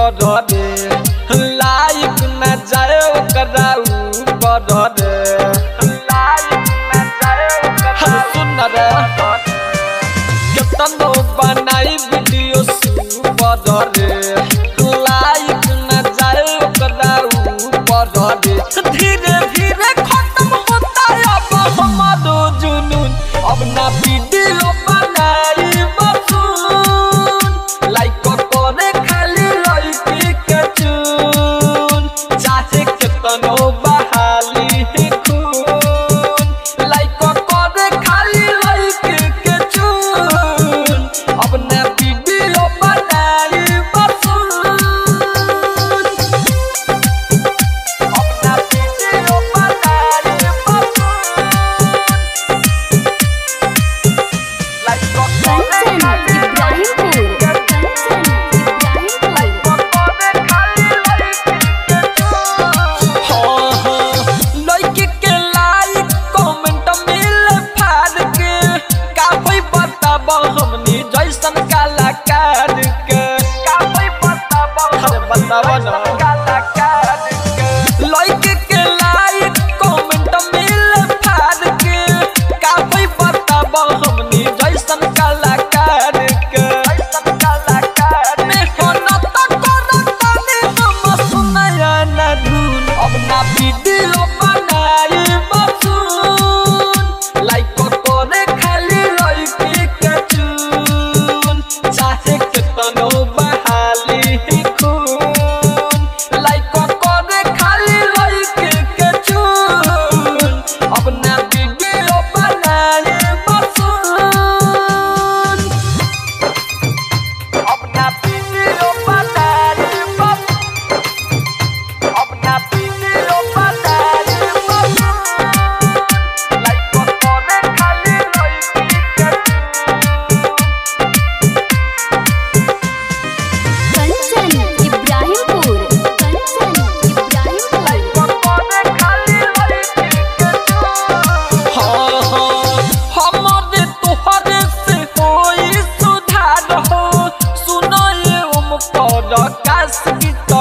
पर रे लाइक न जाए ओकरा ऊपर रे लाइक न जाए ओकरा सुन रे केतनो बनाई वीडियो सुपर रे लाइक न जाए ओकरा ऊपर रे धीरे धीरे खत्म होता अब हमारो जुनून अब ना वीडियो बनाई बसून लाइक करे खाली लड़की के चून चाहे केतनो बहाली खून लाइक करे खाली लड़की के चून अब ना वीडियो बनाई बसून अपना वीडियो बनाई बसून लाइक कंचन इब्राहिमपुर कंचन इब्राहिमपुर लड़की के लाइक कमेंट मिल फाड़ के काफी बताब हमनी जैसन कलाकार के काफी बताब अरे बताब ना कलाकार के लड़की के लाइक कमेंट मिल फाड़ के काफी बताब हमनी जैसन कलाकार के जैसन कलाकार में होना तो करता ने हम सुनाया ना धुन अब ना वीडियो बनाई बसून लाइक करे खाली लड़की के चून चाहे केतनो बहाली खून लाइक करे खाली लड़की के चून अब ना वीडियो बनाई बसून अपना वीडियो बनाई बसून अपना वीडियो बनाई बसून लाइक करे खाली लड़की के कंचन इब्राहिमपुर कंचन इब्राहिमपुर करे खाली लड़की के हाँ हाँ हमरे तोहरे से कोई सुधार हो सुनो ये उम पर काश गीत